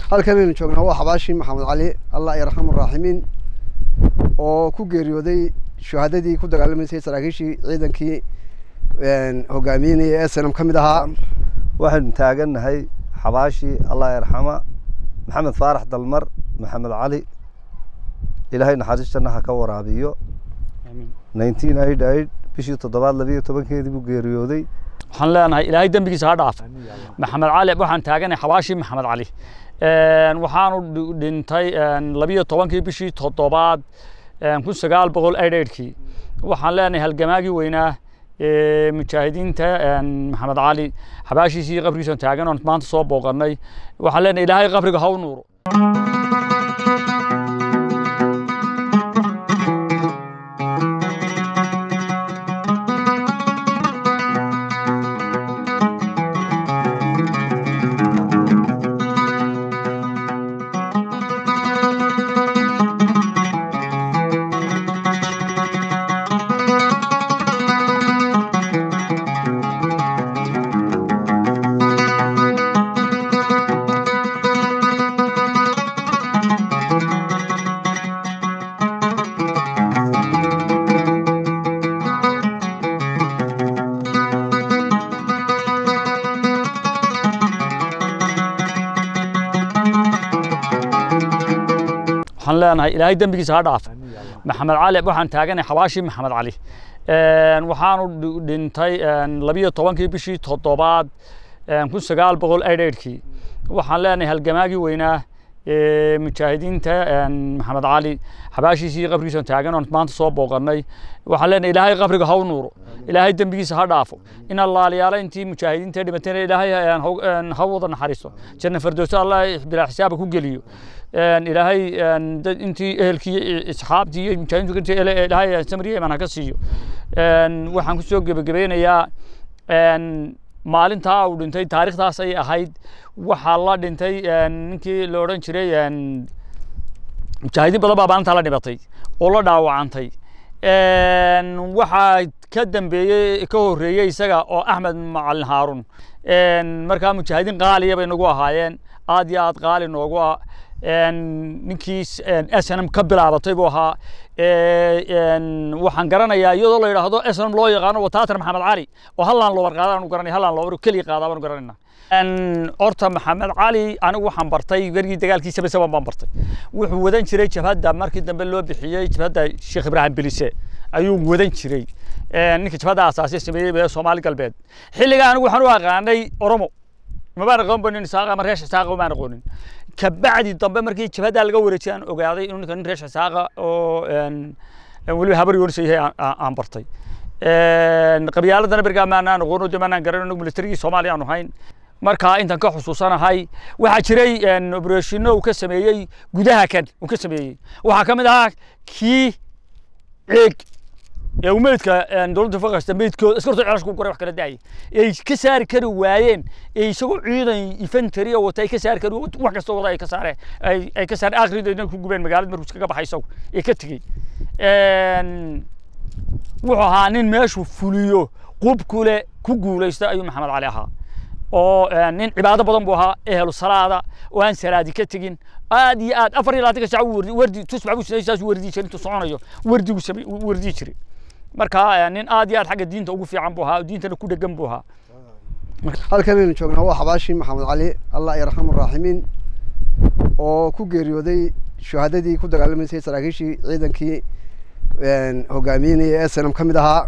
halkan aynu joognaa waa xabaashii maxamed cali allah yarxamu raaximiin oo ku geeriyooday shuhadadii ku dagaalamaysay saraakiishii ciidankii hogaaminaya ee sanam ka mid ahaa waxaynu taagannahay xabaashii allah yarxama maxamed faarax dalmar maxamed cali ilaahay naxariistanna ha ka waraabiyo nineteen eight eight bishii toddobaad labiyo tobankeedii buu geeriyooday waxaan leenahay ilaahay dembigiisa ha dhaaf maxamed cali waxaan taaganahay xabaashii maxamed cali waxaanu dhintay labiyo tobankii bishii toddobaad kun sagaal boqol eidheydhkii waxaan leenahay halgamaagii weynaa mujaahidiinta maxamed cali xabaashiisii qabrigiisan taagan oon maanta soo booqanay waxaan leenahay ilaahay qabriga ha u nuuro waxaan leenahay ilaahay dembigiisa ha dhaaf maxamed cali waxaan taaganahay xabaashii maxamed cali waxaanu dhintay labiyo tobankii bishii toddobaad kun sagaal boqol eidheydhkii waxaan leenahay halgamaagii weynaa mujaahidiinta maxamed cali xabaashiisii qabrigiisan taagan oon maanta soo booqanay waxaan leenahay ilaahay qabriga ha u nuuro ilaahay dembigiisa ha dhaafo in allaaliyaala intii mujaahidiinta dhimatayna ilaahay ha wada naxariisto janna fardowsa allah bilaa xisaaba ku geliyo ilaahay intii ehelkii asxaabtii iyo mujaahidiintu ilaahay samriye iman ha ka siiyo waxaan ku soo gebagabeynayaa maalintaa uu dhintay taariikhdaas ay ahayd waxaa la dhintay ninkii la odhan jiray mujaahidiin badan baa maalintaa la dhimatay oo la dhaawacantay waxaa ka dambeeyey ka horreeyey isaga oo axmed macalin haarun markaa mujaahidiin qaaliya bay nagu ahaayeen aad iyo aad qaali noogu ah ninkii snm ka bilaabatay buu ahaa waxaan garanayaa iyadoo la yidhaahdo snm loo yaqaano wataatar maxamed cali oo hallaan loo warqaadaanu garanay hallaan loo keliya qaadaa baanu garanayna horta maxamed cali anigu waxaan bartay wergii dagaalkiisaba saban baan bartay wuxuu wadan jiray jabhadda markii dambe loo bixiyey jabhadda sheekh ibraahim bilise ayuu wadan jiray ninka jabhadda asaasiya sameeyey ee soomaali galbeed xilligaa anigu waxaan u aqaanay oromo mabaan aqoon banin isaaqa ama reesh isaaqa maan aqoonin kabacdi dambe markii jabhaddaa laga wareejiyay aan ogaaday inuu ninka nin reesh isaaqa oo weliba habar yoonisa yahay aan bartay qabyaaladana bergaa maanaan aqoon oo de maanaan garan anagu militarigii soomaaliya aanu hayn markaa intan ka xusuusanahay waxaa jiray obreshino uu ka sameeyey gudaha kan uu ka sameeyey waxaa ka mid ahaa kii ceeg ee uu meydka dowladda faqasta meydkooda askartoo celash ku koray wax kala daayay ay ka saari kari waayeen ee isagoo ciidan infantry oo wata ay ka saari kari wax kastoo wada ay ka saareen ay ka saareen akhrideedna ku gubeen magaalada markuu iskaga baxay isagu ee ka tegey wuxuu ahaa nin meeshuu fuliyo qub kule ku guulaysta ayuu maxamed cali ahaa oo nin cibaado badan buu ahaa ehelu salaada oo aan salaadi ka tegin aad iyo aad afar iyo labaatanka saac wardi wardi tusbax buu sinay saas wardii jiray intuu soconayo wardigu samay wardii jiray marka nin aad iyo aad xagga diinta ugu fiican buu ahaa diintana ku dhegan buu ahaa halkan aynu joognaa waa xabaashii maxamed cali allah yarxamu raaximiin oo ku geeriyooday shuhadadii ku dagaalamaysay saraakiishii ciidankii hogaaminaya ee sanam ka mid ahaa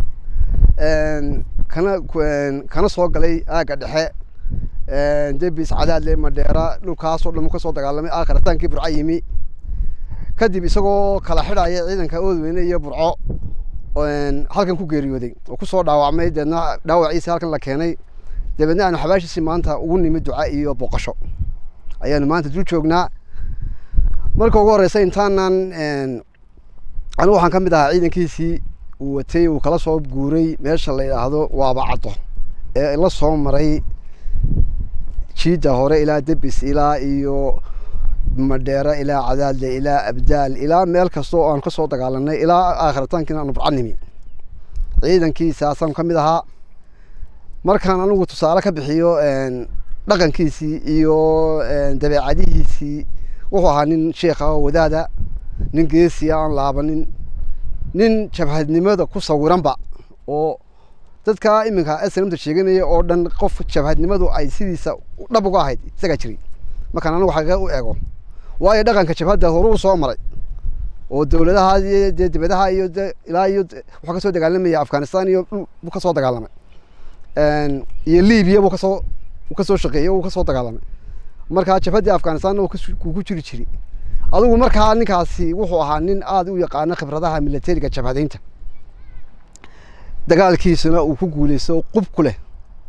kana kana soo galay aagga dhexe debis cadaadle madheera dhulkaasoo dhan ka soo dagaalamay aakhirtaankii burco yimi kadib isagoo kala xidhaya ciidanka oodweyne iyo burco halkan ku geeriyooday oo kusoo dhaawacmay deedna dhaawaciisi halkan la keenay dabeedna aanu xabaashiisi maanta ugu nimid duca iyo booqasho ayaanu maanta dul joognaa marka ugu horeysa intaanan anigu waxaan ka mid ahaa ciidankiisii uu watay uu kala soo guuray meesha la yidhaahdo waaba caddo ee la soo maray jiidda hore ilaa debis ilaa iyo madheera ilaa cadaadle ilaa abdaal ilaa meel kasta oo aan ka soo dagaalanay ilaa aakhiritaankiina aanu burcanimi ciidankiisaasaan ka mid ahaa markaan anigu tusaale ka bixiyo dhaqankiisii iyo dabeecadihiisii wuxuu ahaa nin sheekha oo wadaada nin geesiya aan laabanin nin jabhadnimada ku sawiranba oo dadka iminka snmta sheeganaya oo dhan qof jabhadnimadu ay sidiisa dhab uga ahayd isagaa jiray markaan anigu xaqiiqa u eego waayo dhaqanka jabhadda horuu soo maray oo dowladaha iyo dee dibadaha iyo de ilaa iyo wuxuu kasoo dagaalamaya afghanistan iyo dhul buu kasoo dagaalamay iyo libiya buu kasoo uu kasoo shaqeeyey uu kasoo dagaalamay markaa jabhaddii afghanistanna uu ku jiri jiri adigu markaa ninkaasi wuxuu ahaa nin aada u yaqaano khibradaha militariga jabhadeynta dagaalkiisuna uu ku guuleysto qub ku leh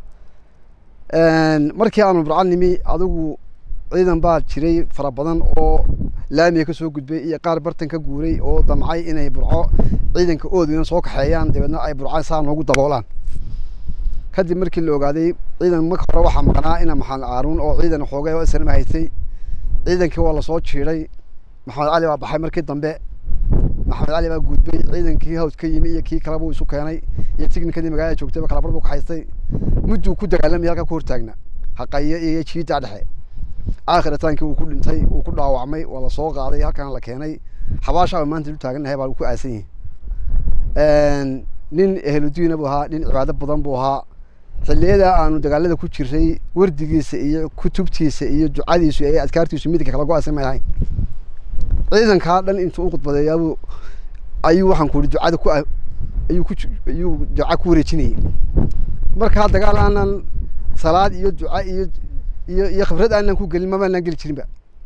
markii aanu burca nimi adigu ciidan baa jiray fara badan oo laamiga kasoo gudbay iyo qaar bartan ka guuray oo damcay inay burco ciidanka oodweyna soo kaxeeyaan dabeedna ay burca saa noogu daboolaan kadib markii la ogaaday ciidan marka hore waxaa maqnaa ina maxamed caaruun oo ciidan xoogay oo isnama haystay ciidankii waa lasoo jiiday maxamed cali baa baxay markii dambe maxamed cali baa gudbay ciidankii hawd ka yimi iyo kii kaleba uu isu keenay iyo tignikadii magaalada joogtayba kalabar buu ka haystay mudduu ku dagaalamaya halka ku hortaagna haqaye iyo jiida dhexe aakhirtaankii uu ku dhintay uu ku dhaawacmay waa lasoo qaaday halkan la keenay xabaashaa maanta u taagannahay baa ku aasan yihi nin ehludiina buu ahaa nin cibaado badan buu ahaa xilliyada aanu dagaalada ku jiray wardigiisa iyo kutubtiisa iyo ducadiisu iyo adkaartiisu midka kala go-aysan may ahayn ciidankaa dhan intuu u khudbadeeyaabuu ayuu waxaan ku ihi ducada ku ayuu ku ayuu duca ku wareejinayay markaa dagaal aanan salaad iyo duca iyo iyo iyo khibrad aanan ku gelin mamaanaan geli jirinba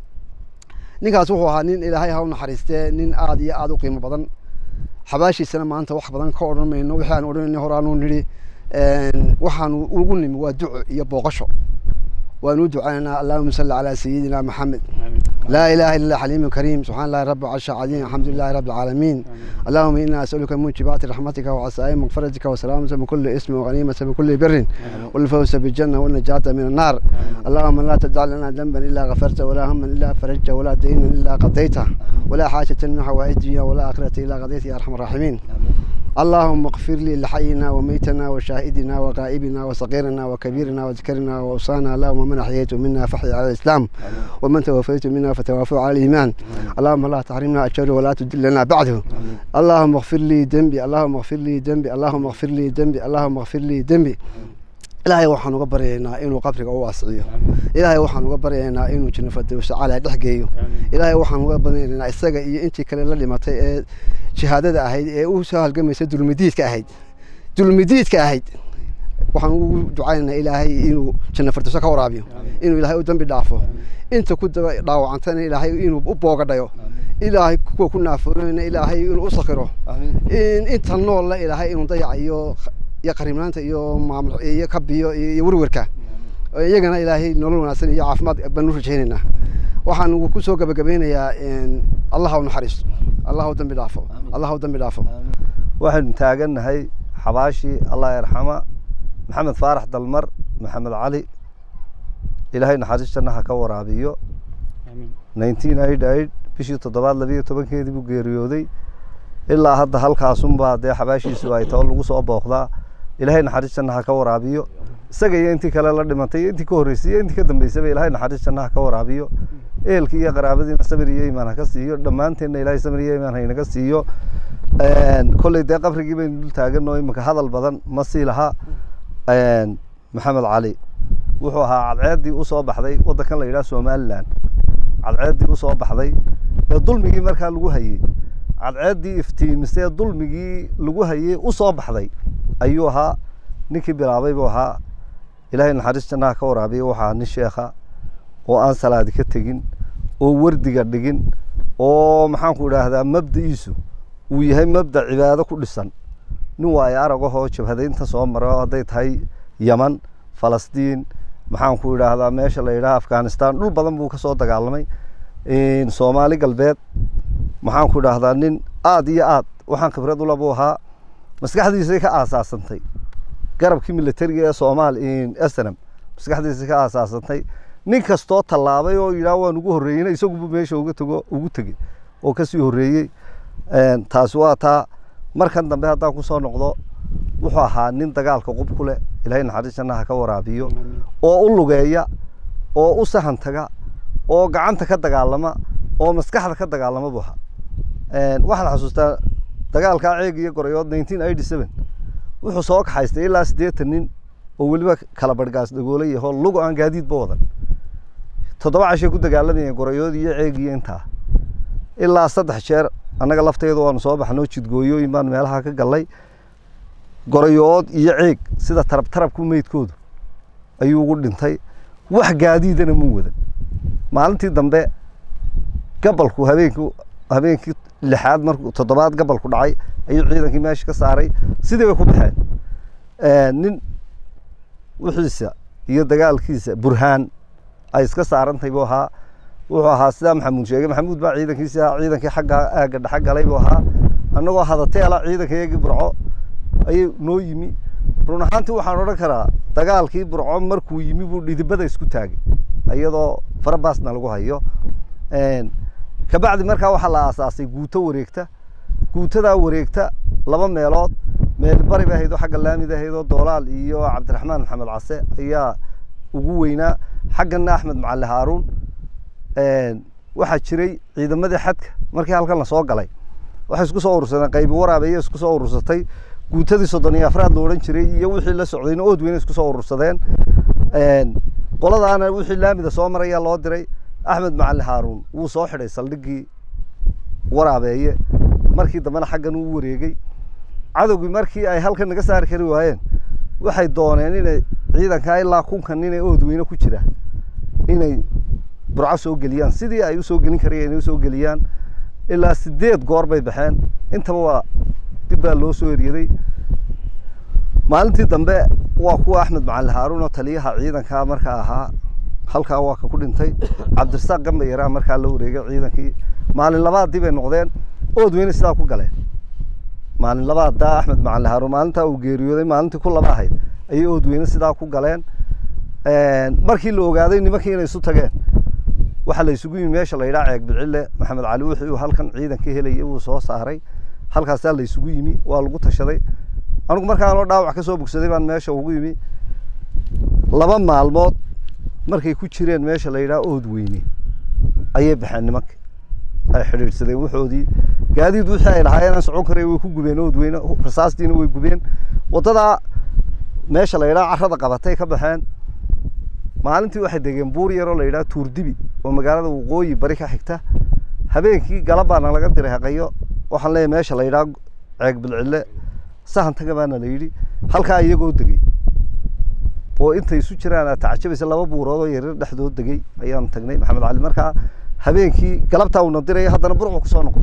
ninkaas wuxuu ahaa nin ilaahay ha u naxariistee nin aada iyo aada u qiimo badan xabaashiisana maanta wax badan ka odhan mayno wixii aan odhanayna hore aanu nidhi waxaanu ugu nimi waa duco iyo booqasho وأن دعانا اللهم صل على سيدنا محمد لا إله إلا الله حليم كريم سبحان الله رب العرش العظيم الحمد لله رب العالمين اللهم إنا أسألك من موجبات رحمتك وعسائم مغفرتك وسلامة من كل اسم وغنيمة من كل بر والفوز بالجنة والنجاة من النار اللهم لا تدع لنا ذنبا إلا غفرته ولا هما إلا فرجته ولا دينا إلا قضيته ولا حاجة من حوائج الدنيا ولا آخرة إلا قضيته يا أرحم الراحمين اللهم اغفر لي لحينا وميتنا وشاهدنا وغائبنا وصغيرنا وكبيرنا وذكرنا وأوصانا اللهم من أحييت منا فحي على الإسلام ومن توفيت منا فتوفوا على الإيمان اللهم لا تحرمنا أجره ولا تدلنا بعده اللهم اغفر لي ذنبي اللهم اغفر لي ذنبي اللهم اغفر لي ذنبي اللهم اغفر لي ذنبي ilaahay waxaan uga baryaynaa inuu qabriga u waasiciyo ilaahay waxaan uga baryaynaa inuu janno fardowsa calaa dhex geeyo ilaahay waxaan uga baryaynaa isaga iyo intii kale la dhimatay ee shahaadada ahayd ee u soo halgamaysa dulmidiidka ahayd dulmidiidka ahayd waxaan ugu ducaynaynaa ilaahay inuu janno fardowsa ka waraabiyo inuu ilaahay u dambi dhaafo inta ku daba dhaawacantana ilaahay inuu u boogadhayo ilaahay kuwa ku naafoonayna ilaahay inuu u sakhiro inta noolla ilaahay inuu dayacayo iyo qariibnaanta iyo maamul iyo kabiyo iyo werwerka iyagana ilaahay nolol wanaagsan iyo caafimaad baan u rajaynaynaa waxaan ku soo gabagabeynayaa allah u naxariisto allah u dambi dhaafo allah u dambi dhaafo waxaynu taagannahay xabaashii allah yarxama maxamed faarax dalmar maxamed cali ilaahay naxariistana ha ka waraabiyo nineteen eight eight bishii toddobaad labiyo tobankeedii buu geeriyooday ilaa hadda halkaasunbaa dee xabaashiisu ay tao lagu soo booqdaa ilaahay naxariistana ha ka waraabiyo isaga iyo intii kale la dhimatay iyo intii ka horreysay iyo intii ka dambeysaba ilaahay naxariistana ha ka waraabiyo ehelkii iyo qaraabadiina samir iyo imaan ha ka siiyo dhammaanteenna ilaahay samir iyo imaan haynaga siiyo kolley dee qabrigii baynu dul taaganoo iminka hadal badan ma sii laha maxamed cali wuxuu ahaa cadceeddii usoo baxday waddankan la yidhaha somalilan cadceeddii usoo baxday ee dulmigii markaa lagu hayey cadceeddii iftiimisee dulmigii lagu hayey u soo baxday ayuu ahaa ninkii bilaabay buu ahaa ilaahay naxariistana ka waraabiya waxaa ahaa nin sheekha oo aan salaadi ka tegin oo wardiga dhigin oo maxaanku idhaahdaa mabda'iisu uu yahay mabda cibaado ku dhisan nin waayo arag ahoo jabhadaynta soo mara hadday tahay yaman falastiin maxaanku idhaahdaa meesha la yidhaha afghanistan dhul badan buu ka soo dagaalamay soomaali galbeed maxaan ku idhaahdaa nin aada iyo aad waxaan khibrad ula buu ahaa maskaxdiisay ka aasaasantay garabkii militariga ee soomaali snm maskaxdiisay ka aasaasantay nin kastoo tallaabay oo yidhaah waan ugu horreeyeyna isagubu meesha uga tego ugu tegey oo kasii horreeyey taasi waa taa markan dambe haddaan kusoo noqdo wuxuu ahaa nin dagaalka qub ku leh ilaahay naxariis jannaha ka waraabiyo oo u lugeeya oo u sahan taga oo gacanta ka dagaalama oo maskaxda ka dagaalama buu ahaa waxaan xasuustaa dagaalkaa ceeg iyo gorayood nineteen eighty seven wuxuu soo kaxaystay ilaa siddeetan nin oo weliba kala barhgaas dhagoolo yaho lugo aan gaadiidba wadan toddoba cashay ku dagaalamayeen gorayood iyo ceeg iyo intaa ilaa saddex jeer annaga lafteedu waanu soo baxnoo jidgooyooyin baan meelaha ka gallay gorayood iyo ceeg sida tarab tarabku meydkoodu ayuu ugu dhintay wax gaadiidana muu wadan maalintii dambe gabalku habeenkii habeenkii lixaad markuu toddobaad gabalku dhacay ayuu ciidankii meesha ka saaray sidii bay ku baxeen nin wixiisa iyo dagaalkiisa burhaan ay iska saarantahay buu ahaa wuxuu ahaa sidaa maxamuud sheegay maxamuud baa ciidankiisi ahaa ciidankii xagga aagga dhexe galay buu ahaa annagoo hadateela ciidankayagii burco ayuu noo yimi run ahaantii waxaan odhan karaa dagaalkii burco markuu yimi buu dhidibada isku taagay iyadoo farabaasna lagu hayo kabacdi markaa waxaa la aasaasay guuto wareegta guutadaa wareegta laba meelood meel bari bay ahayd oo xagga laamida ahayd oo doolaal iyo cabdiraxmaan maxamed case ayaa ugu weynaa xaggana axmed macali haaruun waxaa jiray ciidamadii xadka markii halkan lasoo galay waxay isku soo urursadeen qaybi waraabeeye isku soo urursatay guutadii soddon iyo afraad la odhan jiray iyo wixii la socdayna ood weyne isku soo urursadeen qoladaana wixii laamida soo marayaa loo diray axmed macali haaruun wuu soo xidhay saldhiggii waraabeeye markii dambena xaggan uu wareegay cadowgii markii ay halkan naga saari kari waayeen waxay dooneen inay ciidankaa ilaa kunkan ninay oodweyne ku jira inay burco soo geliyaan sidii ay usoo gelin karayeen inay usoo geliyaan ilaa sideed goor bay baxeen intaba waa dib baa loo soo eryaday maalintii dambe waa kuwa axmed macali haaruun oo taliyaha ciidankaa markaa ahaa halkaa waa ka ku dhintay cabdirasaaq gamba yaraa markaa la wareegay ciidankii maalin labaadii bay noqdeen ood weyne sidaa ku galeen maalin labaaddaa axmed macali haaruun maalintaa uu geeriyooday maalintii ku laba ahayd ayay ood weyne sidaa ku galeen markii la ogaaday nimankii inay isu tageen waxaa la isugu yimi meesha la yidhaha ceeg bilcille maxamed cali wixii uu halkan ciidanka helayay wuu soo saaray halkaasaa la isugu yimi waa lagu tashaday anigu markaanoo dhaawac ka soo bogsaday baan meesha ugu yimi laba maalmood markay ku jireen meesha la yidhaha ood weyne ayay baxeen nimanka ay xidhiidhsadeen waxoodii gaadiid wixii ay lahaayeen aan socon karay way ku gubeen ood weyne rasaastiina way gubeen waddadaa meesha la yidhaha carrada qabatay ka baxeen maalintii waxay degeen buur yaroo la yidhaha tuurdibi oo magaalada waqooyi bari ka xigta habeenkii galabbaana laga diray haqayo waxaan leeyahay meesha la yidhaha ceeg bilcille sahan taga baana la yidhi halkaa iyagoo degey oo intay isu jiraan aad tacajabaysa laba buurood oo yaryar dhexdood degey ayaanu tagnay maxamed cali markaa habeenkii galabtaa uuna diraya haddana burcu kusoo noqday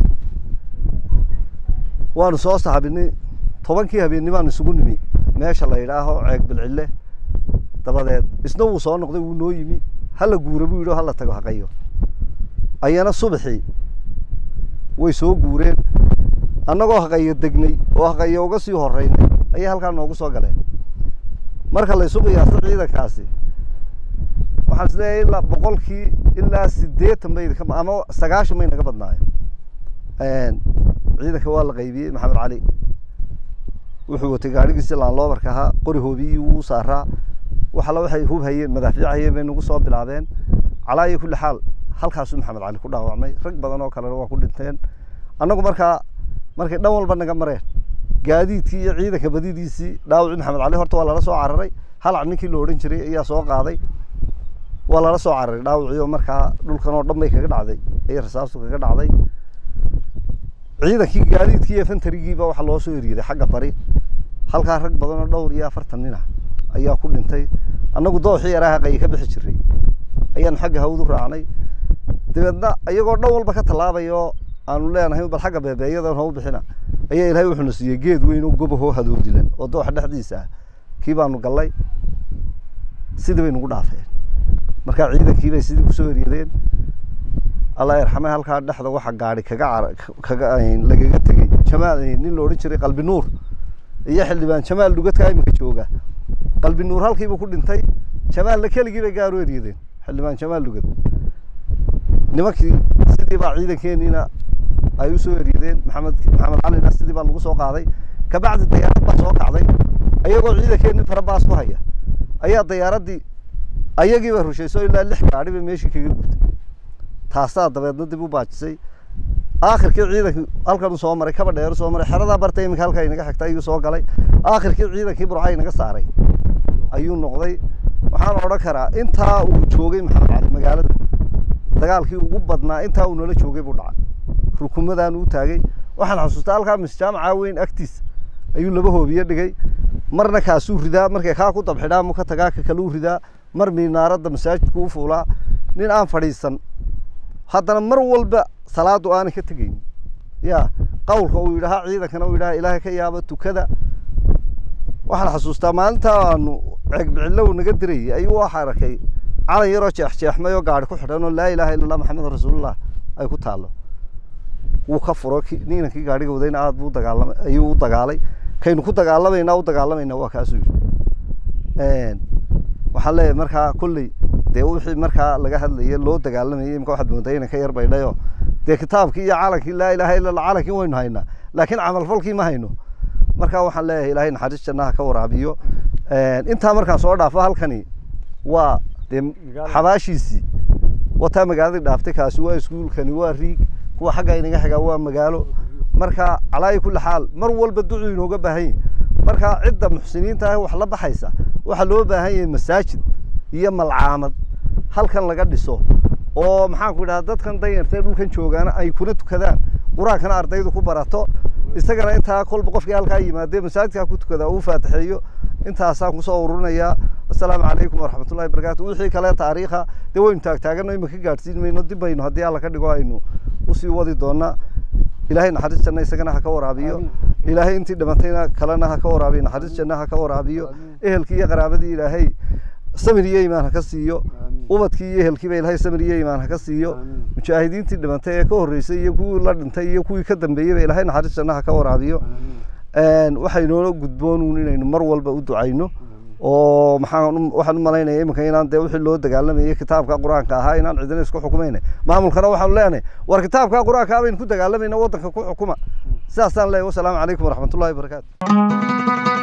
waanu soo sahabinay tobankii habeennimaan isugu nimi meesha la yidhaaho ceeg bilcille dabadeed isna wuu soo noqday wuu noo yimi hala guura buu yidhi oo hala tago haqayo ayana subaxii way soo guureen annagoo haqayo degnay oo haqayo uga sii horeynay ayay halkaa noogu soo galeen marka la isu qiyaaso ciidankaasi waxaan isleeyahay ilaa boqolkii ilaa siddeetan bay idinka ama sagaashan bay naga badnaayeen ciidanka waa la qaybiyey maxamed cali wuxuu watay gaadhigiisi laanloobarka ahaa qori hoobiyii wuu saaraa wax alla waxay hub hayeen madaafiic hayeen bay nagu soo bilaabeen calaa iyo kulli xaal halkaasuu maxamed cali ku dhaawacmay rag badan oo kalena waa ku dhinteen annagu markaa markay dhan walba naga mareen gaadiidkii iyo ciidanka badidiisii dhaawacii maxamed cali horta waa lala soo cararay halac ninkii la odhan jiray ayaa soo qaaday waa lala soo cararay dhaawacii oo markaa dhulkan oo dhan bay kaga dhacday ayay rasaastu kaga dhacday ciidankii gaadiidkii iyo fantarigiiba waxaa loo soo eryaday xagga bari halkaa rag badan oo dhowr iyo afartan nin ah ayaa ku dhintay annagu dooxii yaraaha qayi ka bixi jiray ayaanu xagga hawdu raacnay dabeedna iyagoo dhan walba ka tallaabaya oo aanu leenahay bal xagga beebeeyadan hau bixina ayaa ilaahay wuxuuna siiyey geed weyn oo gobahoo hadoodilan oo dooxa dhexdiisa ah kii baanu gallay sidii bay nagu dhaafeen markaa ciidankii bay sidii kusoo eryadeen allah yarxame halkaa dhexda waxa gaadhi kaga car kaga lagaga tegey jamaal nin la odhan jiray qalbi nuur iyo xildhibaan jamaal dhugadkaa iminka jooga qalbi nuur halkiibuu ku dhintay jamaalna keligii bay gaar u eryadeen xildhibaan jamaal dhugad nimankii sidii baa ciidankeeniina ay u soo eryadeen maxamed maxamed calina sidii baa lagu soo qaaday kabacdi dayaarad baa soo kacday ayagoo ciidankeenni farabaas ku haya ayaa dayaaraddii ayagiiba rushayso ilaa lix gaadhi bay meeshii kaga gubtay taasaa dabeedna dib u baajisay aakhirkii ciidankii halkan u soo maray kaba dheer u soo maray xeradaa barta iminka halkaa inaga xigta ayuu soo galay aakhirkii ciidankii burca inaga saaray ayuu noqday waxaan odhan karaa intaa uu joogay maxamed cali magaalada dagaalkii ugu badnaa intaa uu nala joogay buu dhacay rukumadaan uu taagay waxaan xasuustaa halkaa misjaamaca weyn agtiis ayuu laba hoobiye dhigay marna kaasuu ridaa markay kaa ku dabxidhaa mu ka tagaa ka kaluu ridaa mar miinaaradda masaajidku u fuulaa nin aan fadhiisan haddana mar walba salaadu aanay ka tegaynin ya qawlka uu yidhahaa ciidankana uu yidhaha ilaahay ka yaaba tukada waxaan xasuustaa maalinta aanu ceegbicillow naga dirayay ayuu waxa arkay calan yaroo jeexjeexmay oo gaari ku xidhan oo laa ilaaha illa allah maxamed rasuulullah ay ku taallo wuu ka furo niinankii gaadhiga wadayna aad buu dagaalamay ayuu u dagaalay kaynu ku dagaalamaynaa u dagaalamaynaa waa kaasuu yidhi waxaan leeyahay markaa kolley dee wixii markaa laga hadlayay loo dagaalamayay imika waxaad moodaa inay ka yar baydhayo dee kitaabkii iyo calankii laa ilaaha illa allah calankii waynu haynaa laakiin camalfalkii ma hayno markaa waxaan leeyahay ilaahay naxariis jannaha ka waraabiyo intaa markaan soo dhaafo halkani waa dee xabaashiisii wataa magaaladii dhaaftay kaasi waa iskuulkani waa riig kuwa xagga inaga xigaa waa magaalo marka calaayi kulli xaal mar walba ducuu inooga baahan yahay marka cidda muxsiniinta ah wax la baxaysa waxaa loo baahan yahay masaajid iyo malcaamad halkan laga dhiso oo maxaan ku idhaha dadkan danyartee dhulkan joogaana ay kuna tukadaan qur-aankana ardaydu ku barato isagana intaa kolba qofkii halkaa yimaadee masaajidkaa ku tukada uu faatixeeyo intaasaan kusoo ururinayaa assalaamu calaykum waraxmatullahi wabarakaatu wixii kale taariikha dee waynu taagtaagano imika gaadhsiin mayno dib baynu haddii alla ka dhigo aynu usii wadi doonaa ilaahay naxariis janna isagana ha ka waraabiyo ilaahay intii dhimatayna kalena ha ka waraabiyo naxariis janna ha ka waraabiyo ehelkii iyo qaraabadii ilaahay samir iyo imaan ha ka siiyo ubadkii iyo ehelkiiba ilaahay samir iyo imaan ha ka siiyo mujaahidiintii dhimantay ee ka horreysay iyo kuwii la dhintay iyo kuwii ka dambeeyeyba ilaahay naxariis janna ha ka waraabiyo waxaynoola gudboonuun inaynu mar walba u ducayno oo maxaan waxaan u malaynaya iminka inaan dee wixii loo dagaalamayay kitaabka qur-aanka ahaa inaan cidina isku xukumayna maamulkana waxaanu leenahay war kitaabka qur-aanka baynu ku dagaalamayna waddanka ku xukuma sidaasaan leeyahay wasalaamu calaykum waraxmatullahi wabarakaatu